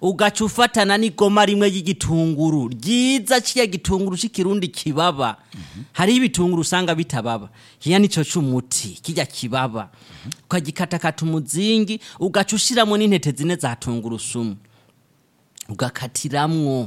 ugaca ufatana n'igoma rimwe ry'igitunguru ryiza kiya gitunguru c'ikirundi kibaba hariho ibitunguru usanga bitababa hiya nico c'umuti kirya kibaba ukagikatakata umuzingi ugaca ushiramo n'intete zine za tungurusumu ugakatiramwo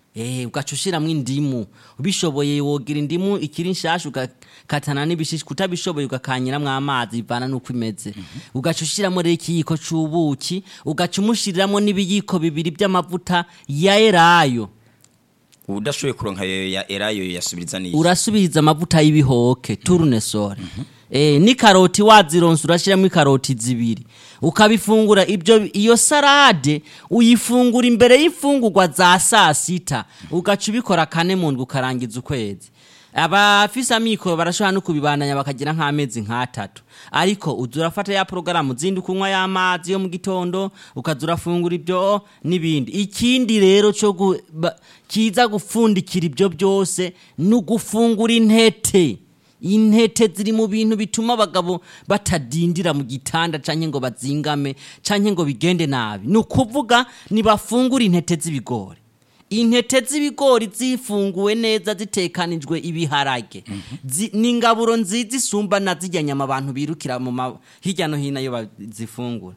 eh ugaca ushiramwo indimu ubishoboye wogira indimu ikiri nshasha ugakatana n'ibishishwa utabishoboye ugakanyiramwo amazi bivana n'uko imeze ugaca ushiramwo rero ikiyiko c'ubuki ugaca umushiriramwo n'ibiyiko bibiri by'amavuta ya elayo udashoboye kuronka ayo ya erayo yasubiriza niki urasubiriza amavuta y'ibihoke tournesol eh ni karoti wazironse urashiramo ikaroti zibiri ukabifungura ibyo iyo salade uyifungura imbere y'imfungurwa za saa sita ugaca ubikora kane mu ndwi ukarangiza ukwezi abafise amikoro barashobora no kubibandanya bakagira nk'amezi nk'atatu ariko uza urafata ya porogaramu zindi kunywa y'amazi yo mu gitondo ukaza urafungura ibyo n'ibindi ikindi rero cyo gu- ba- kiza gupfundikira ibyo byose ni ugufungura intete intete ziri mu bintu bituma abagabo batadindira mu gitanda canke ngo bazingame canke ngo bigende nabi ni ukuvuga nibafungura intete z'ibigori intete z'ibigori zifunguwe neza zitekanijwe ibiharage Zi- ni ingaburo nziza isumba na zirya nyama abantu birukira mu ma- hirya no hino iyo bazifungura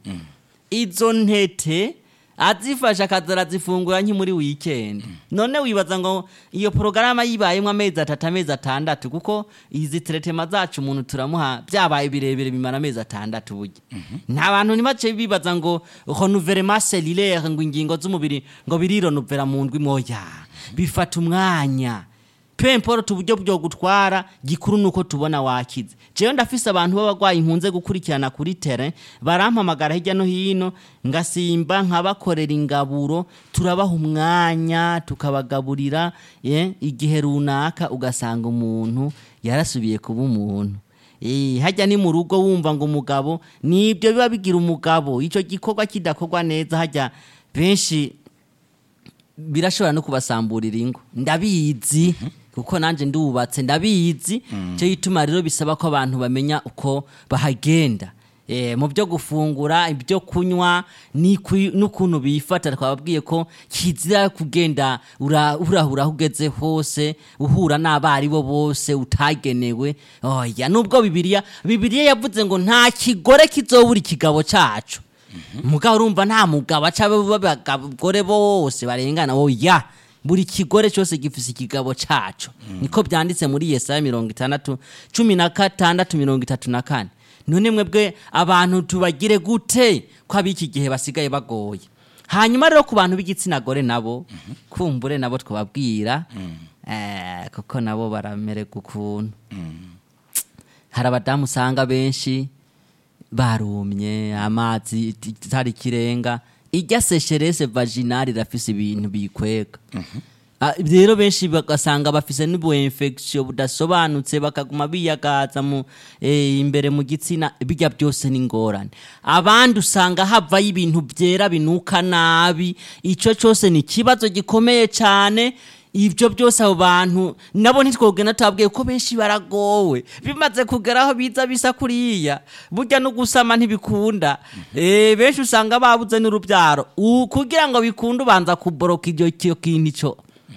izo ntete azifasha akaza arazifungura nki muri weekend none wibaza ngo iyo porogaramu yibayemo amezi atatu amezi atandatu kuko izi teretema zacu umuntu turamuha byabaye birebire bimara amezi atandatu burya nta bantu ntibace bibaza ngo renouvellement cellulaire ngo ingingo z'umubiri ngo birironovera mu ndwi moya bifata umwanya pemporota uburyo bwo gutwara gikuru nuko tubona wakize jewe ndafise abantu b'abagwayi nkunze gukurikirana kuri tere barampamagara hirya no hino ngasimba nkabakorera ingaburo turabaha umwanya tukabagaburira ye igihe runaka ugasanga umuntu yarasubiye kuba umuntu Eh, hajya ni mu rugo wumva ngo umugabo nibyo biba bigira umugabo icyo gikorwa kidakorwa neza hajya benshi birashobora no kubasamburira ingo ndabizi kuko nanjye ndubatse ndabizi cyo gituma rero bisaba ko abantu bamenya uko bahagenda Eh, mu byo gufungura ibyo kunywa n'ikwi- n'ukuntu bifata twababwiye ko kizira kugenda ura- urahura aho ugeze hose uhura n'abaribo bose utagenewe oya nubwo bibiliya bibiliya yavuze ngo nta kigore kizobura ikigabo cacu mugabo urumva nta mugabo aca abagore bose barengana oya buri kigore cyose gifise ikigabo caco niko byanditse muri yesaya mirongo itandatu cumi na gatandatu mirongo itatu na kane none mwebwe abantu tubagire gute ko ab'iki gihe basigaye bagoye hanyuma rero ku bantu b'igitsina gore nabo kumbure nabo twababwira eh, kuko nabo baramererwa ukuntu hari abadamu usanga benshi barumye amazi itari ikirenga irya sesherese vaginale irafise ibintu bikwega Ah, rero benshi bagasanga bafise n'ubu infection budasobanutse bakaguma biyagaza mu eh, imbere mu gitsina bijya byose ni ingorane abandi usanga havayo ibintu byera binuka nabi ico cyose ni ikibazo gikomeye cyane ibyo byose abo bantu nabo ntitwogena tubabwiye ko benshi baragowe bimaze kugera aho biza bisa kuriya burya no gusama ntibikunda eh benshi usanga babuze n'urubyaro U- kugira ngo bikunde ubanza kuboroka ibyo icyo kintu ico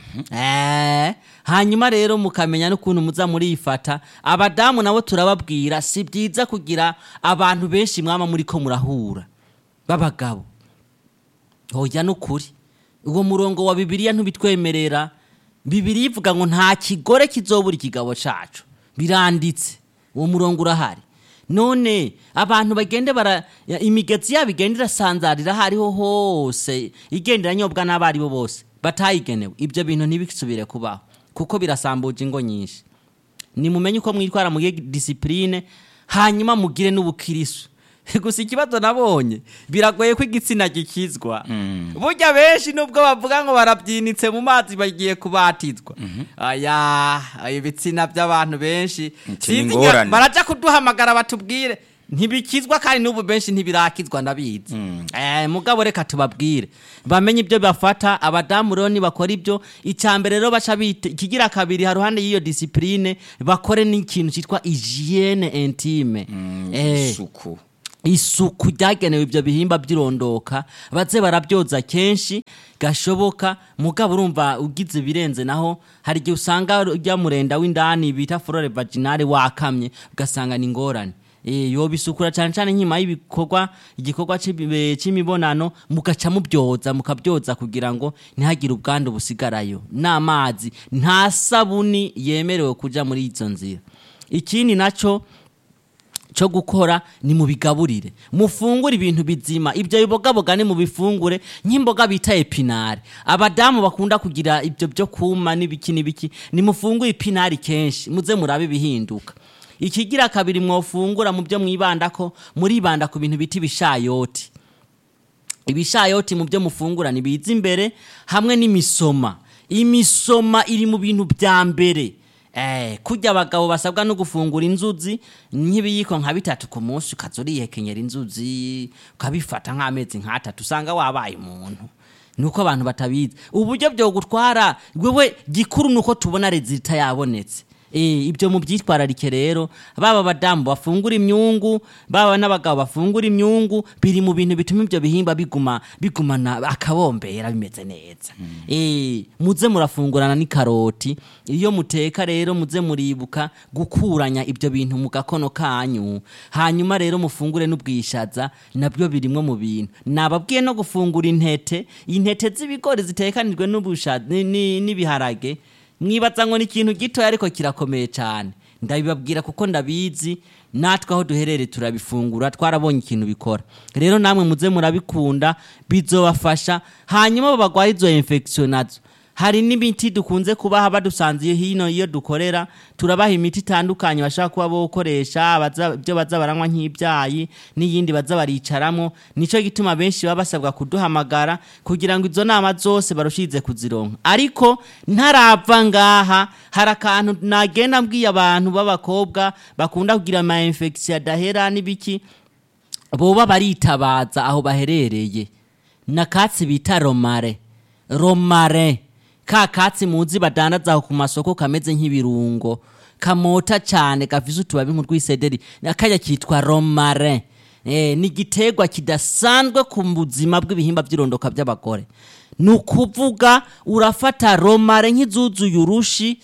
Eh, hanyuma rero mukamenya n'ukuntu muza murifata abadamu nabo turababwira si byiza kugira abantu benshi mwama muri ko murahura b'abagabo hoya n'ukuri uwo murongo wa bibiliya ntubitwemerera bibiliya ivuga ngo nta kigore kizobura ikigabo cacu biranditse uwo murongo urahari none abantu bagende bara ya- imigezi yabo igenda irasanzarira aho ariho hose igenda iranyobwa n'abaribo bose batayigenewe ibyo bintu ntibisubire kubaho kuko birasambuje ingo nyinshi nimumenye uko mwitwara mugiye disipurine hanyuma mugire n'ubukirisu gusa ikibazo nabonye biragoye ko igitsina gikizwa burya benshi nubwo bavuga ngo barabyinitse mu mazi bagiye kubatizwa aya ibitsina by'abantu benshi Iti ni Sinzi ingorane. nya- baraja kuduhamagara batubwire ntibikizwa kandi n'ubu benshi ntibirakizwa ndabizi eh, mugabo reka tubabwire bamenye ibyo bafata abadamu rero nibakora ibyo icya mbere rero baca bite ikigira kabiri haruhande y'iyo disipurine bakore n'ikintu cyitwa hygiene intime eh, isuku isuku ryagenewe ibyo bihimba by'irondoka baze barabyoza kenshi gashoboka mugabo urumva ugize ibirenze naho hari igihe usanga ujya murenda w'indani bita flore vaginale wakamye ugasanga ni ingorane Eh, yobisukura cyane cyane nkima y'ibikorwa igikorwa cy'ibi- cy'imibonano mugaca mubyoza mukabyoza kugira ngo ntihagire ubwandu busigarayo n'amazi nta sabuni yemerewe kuja muri izo nzira ikindi naco cyo gukora ni mu bigaburire mufungure ibintu bizima ibyo bibogaboga ni mu bifungure nk'imboga bita epinari abadamu bakunda kugira ibyo byo kuma n'ibiki n'ibiki ni mufungure ipinari kenshi muze murabe ibihinduka ikigira kabiri mwofungura mu byo mwibanda ko muribanda ku bintu bita ibishayoti ibishayoti mu byo mufungura nibiza imbere hamwe n'imisoma imisoma iri mu bintu bya mbere eh kurya abagabo basabwa no gufungura inzuzi nk'ibiyiko nka bitatu ku munsi ukaza urihekenyera inzuzi ukabifata nk'amezi nk'atatu usanga wabaye umuntu nuko abantu batabizi uburyo byo gutwara wewe gikuru nuko tubona rezita yabonetse Eh, ibyo mubyitwararike rero baba abadamu bafungura imyungu baba n'abagabo bafungura imyungu biri mu bintu bituma ibyo bihimba biguma bigumana akabombera bimeze neza eh muze murafungurana n'ikaroti iyo muteka rero muze muribuka gukuranya ibyo bintu mu gakono kanyu hanyuma rero mufungure n'ubwishaza nabyo birimwo mu bintu nababwiye no gufungura intete intete z'ibigori zitekanijwe n'ubushaza ni- ni- n'ibiharage mwibaza ngo ni ikintu gitoya ariko kirakomeye cyane ndabibabwira kuko ndabizi natwe aho duherereye turabifungura twarabonye ikintu bikora rero namwe muze murabikunda bizobafasha hanyuma abo barwaye izo infection nazo hari n'imiti dukunze kubaha badusanze hino iyo dukorera turabaha imiti itandukanye bashaka kuba bokoresha baza- ibyo baza baranywa nk'ibyayi n'iyindi baza baricaramo nicyo gituma benshi baba basabwa kuduhamagara kugira ngo izo nama zose barushirize kuzironka ariko ntarava ngaha hari akantu nagenda mbwiye abantu b'abakobwa bakunda kugira ama infection adahera n'ibiki boba baritabaza aho baherereye nakatsi bita romare romare ka katsi muzi badandaza aho ku masoko kameze nk'ibirungo kamota cyane gafise utubabi nk'urwisederi akajya kitwa romare eh, ni igiterwa kidasanzwe ku buzima bw'ibihimba by'irondoka by'abagore ni ukuvuga urafata romare nk'izuzuye urushi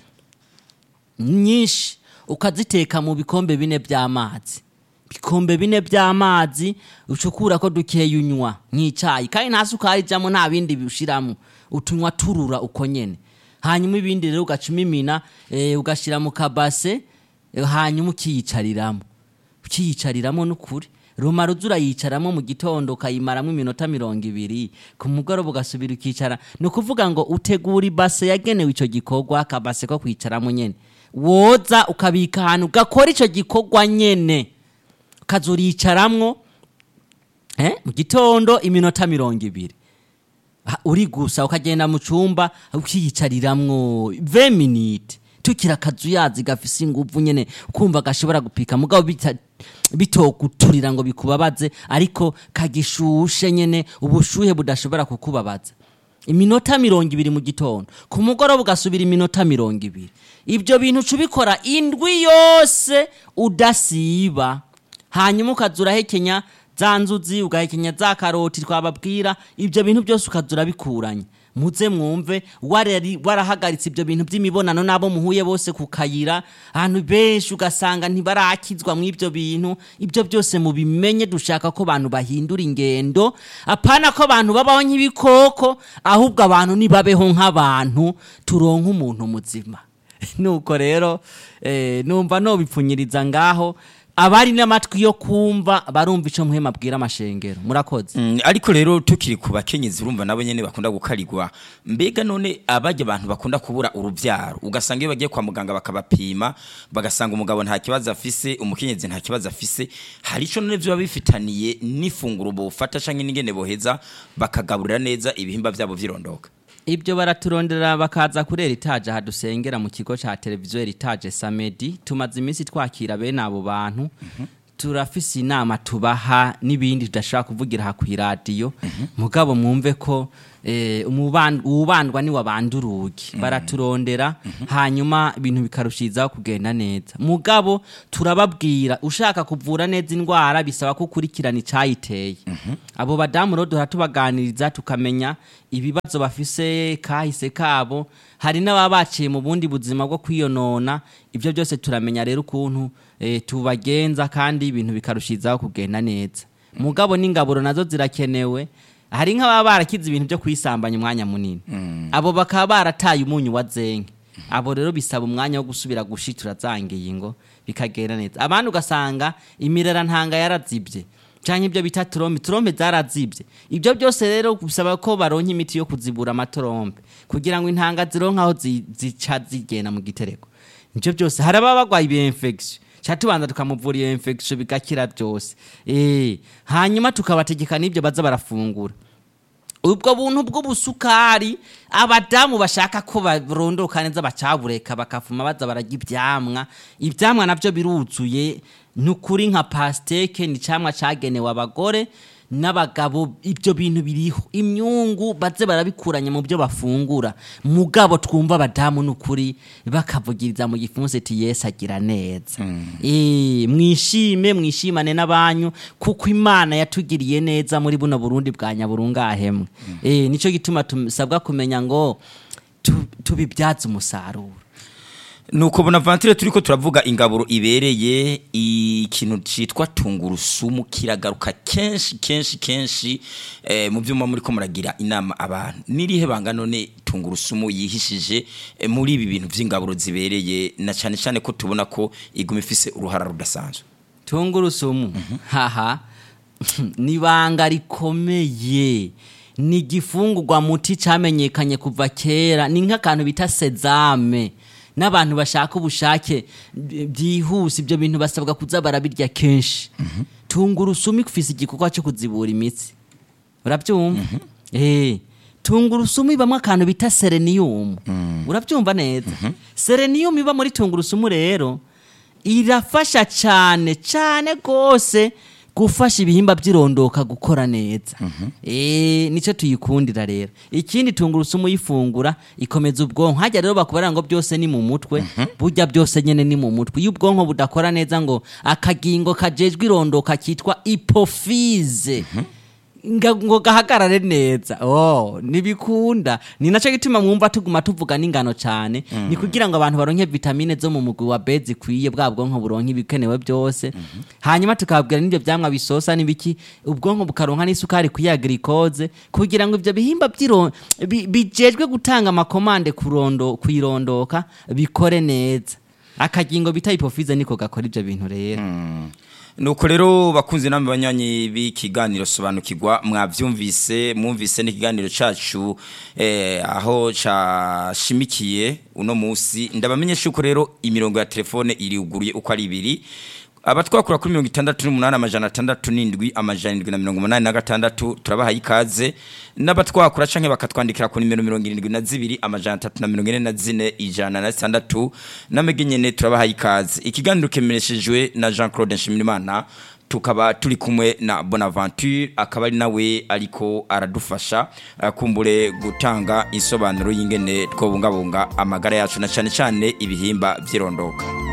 nyinshi ukaziteka mu bikombe bine by'amazi bikombe bine by'amazi ucukura ko dukeya unywa nk'icyayi kandi nta sukari ijyamo nta bindi biwushyiramo utunywa turura uko nyine hanyuma ibindi rero ugaca umimina eh, ugashyira mu kabase eh, hanyuma ukiyicariramo ukiyicariramo n'ukuri rumara uza urayicaramo mu gitondo ukayimaramo iminota mirongo ibiri ku mugoroba ugasubira ukicara ni ukuvuga ngo utegura ibase yagenewe icyo gikorwa akabase ko kwicaramo nyine woza ukabika ahantu ugakora icyo gikorwa nyine ukaza uricaramwo eh, mu gitondo iminota mirongo ibiri Ha, uri gusa ukagenda mu cyumba ukiyicariramwo 20 minute tukira akazu yazi gafise inguvu nyene kumva gashobora gupika mugabo bita bitoguturira ngo bikubabaze ariko kagishushe nyene ubushuhe budashobora kukubabaza iminota mirongo ibiri mu gitondo ku mugoroba ugasubira iminota mirongo ibiri ibyo bintu uca ubikora indwi yose udasiba hanyuma ukaza urahekenya za nzuzi ugahekenya za karoti twababwira ibyo bintu byose ukaza urabikuranya muze mwumve warari- warahagaritse ibyo bintu by'imibonano n'abo muhuye bose ku kayira ahantu benshi ugasanga ntibarakizwa mu ibyo bintu ibyo byose mubimenye dushaka ko abantu bahindura ingendo apana ko abantu babaho nk'ibikoko ahubwo abantu nibabeho nk'abantu turonke umuntu muzima nuko rero eh, numva nobipfunyiriza ngaho abari n'amatwi yo kumva barumva ico muhema abwira amashengero murakoze Mm, ariko rero tukiri ku bakenyezi urumva nabo nyene bakunda gukarigwa mbega none abajya abantu bakunda kubura uruvyaro ugasanga iyo bagiye kwa muganga bakabapima bagasanga umugabo nta kibazo afise umukenyezi nta kibazo afise hari ico none vyoba bifitaniye n'ifunguro bofata canke n'ingene boheza bakagaburira neza ibihimba vyabo vyirondoka ibyo baraturondera bakaza kuri eritaje aha dusengera mu kigo cya televiziyo eritaje samedi tumaze iminsi twakira bene abo bantu turafise inama tubaha n'ibindi tudashobora kuvugira aha ku iradiyo mugabo mwumve ko eh, umuban- uwubandwa ni wabanda urugi baraturondera hanyuma ibintu bikarushirizaho kugenda neza mugabo turababwira ushaka kuvura neza indwara bisaba ko ukurikirana icayiteye abo badamu rero duhora tubaganiriza tukamenya ibibazo bafise kahise kabo hari n'ababa baciye mu bundi buzima bwo kwiyonona ibyo byose turamenya rero ukuntu eh, tubagenza kandi ibintu bikarushirizaho kugenda neza mugabo n'ingaburo nazo zirakenewe hari nk'ababa barakize ibintu byo kwisambanya umwanya munini abo bakaba barataye umunyu wa zenke abo rero bisaba umwanya wo gusubira gushitura za ngingo bikagenda neza abandi ugasanga imirera ntanga yarazibye cyangwa ibyo bita turombe turombe zarazibye ibyo byose rero bisaba ko baronka imiti yo kuzibura amatorombe kugira ngo intanga zironke aho zi- zica zigenda mu gitereko ibyo byose hari ababa barwaye iyo infection cha tubanza tukamuvura iyo infection bigakira byose eh hanyuma tukabategeka n'ibyo baza barafungura ubwo buntu bw'ubusukari abadamu bashaka ko barondoka neza bacabureka bakafuma baza bararya ibyamwa ibyamwa nabyo biruzuye nukuri nka pasteke ni camwa cagenewe abagore n'abagabo ibyo bintu biriho imyungu baze barabikuranya mu byo bafungura mugabo twumva abadamu nukuri bakavugiriza mu gifunsi ati yesu agira neza Eh, mwishime mwishimane n'abanyu kuko imana yatugiriye neza muri buno burundi bwa nyaburungahemwe Eh, nico gituma tusabwa kumenya ngo tu- tubibyaze umusaruro nuko bonaventure turi ko turavuga ingaburo ibereye ikintu cyitwa tungurusumu kiragaruka kenshi kenshi kenshi eh, mu byuma muri ko muragira inama abantu n'irihe banga none tungurusumu yihishije eh, muri ibi bintu by'ingaburo zibereye na cyane cyane ko tubona ko iguma ifise uruhara rudasanzwe tungurusumu haha ni ibanga rikomeye ni igifungurwa muti cyamenyekanye kuva kera ni nk'akantu bita sezame n'abantu bashaka ubushake b- byihuse ibyo bintu basabwa kuza barabirya kenshi tungurusumu ifise igikorwa cyo kuzibura imitsi urabyumva eh tungurusumu ibamo akantu bita sereniyumu urabyumva neza sereniyumu iba muri tungurusumu rero irafasha cyane cyane rwose gufasha ibihimba by'irondoka gukora neza eh nicyo tuyikundira rero ikindi tungurusumu uyifungura ikomeza ubwonko hajya rero bakubarira ngo byose ni mu mutwe burya byose nyene ni mu mutwe iyo ubwonko budakora neza ngo akagingo kajejwe irondoka kitwa ipofize nga- ngo gahagarare neza oh nibikunda ni nacyo gituma mwumva tuguma tuvuga n'ingano cyane ni kugira ngo abantu baronke vitamine zo mu mugwi wa B zikwiye bwa bwonko buronke ibikenewe byose hanyuma tukababwira n'ibyo byamwa bisosa n'ibiki ubwonko bukaronka n'isukari kuya glucose kugira ngo ibyo bihimba by'iro- bi- bijejwe gutanga amakomande kurondo kuyirondoka bikore neza akagingo bita hypophyse niko gakora ibyo bintu rero nuko rero bakunze namwe banyanyi b'ikiganiro sobanukirwa mwavyumvise mwumvise n'ikiganiro cacu eh, aho cashimikiye uno musi ndabamenyesha yuko rero imirongo ya telefone iriuguruye uko ari ibiri abatwakura kuri mirongo itandatu n'umunani amajana atandatu n'indwi amajana indwi na mirongo umunani na gatandatu turabahaye ikaze n'abatwakura canke bakatwandikira ku nimero mirongo irindwi na zibiri amajana atatu na mirongo ine na zine ijana na zitandatu namege nyene turabahaye ikaze ikiganiro kemereshejwe na jean claude nshimirimana tukaba turi kumwe na bonaventure akaba ari nawe ariko aradufasha eh, kumbure gutanga insobanuro y'ingene twobungabunga amagara yacu na cane cane ibihimba vy'irondoka